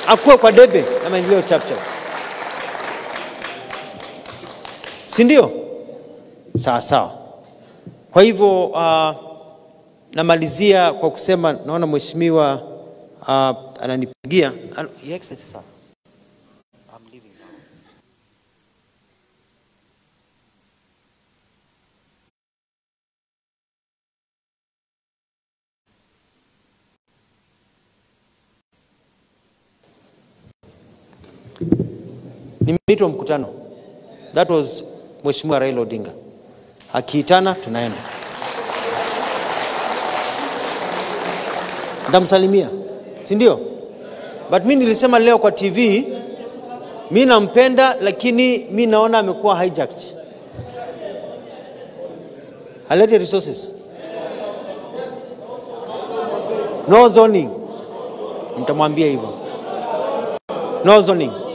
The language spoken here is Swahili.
akuwe kwa debe na maendeleo chapchap, si ndio? Sawa sawa. Kwa hivyo uh, namalizia kwa kusema naona mheshimiwa uh, ananipigia. Ano- Your Excellency, sir. I'm leaving now. Nimeitwa mkutano. That was Mheshimiwa Raila Odinga. Akiitana tunaenda. Ndamsalimia, si ndio? But mi nilisema leo kwa TV, mi nampenda, lakini mi naona amekuwa hijacked. Alete resources. No zoning. Mtamwambia hivyo. No zoning.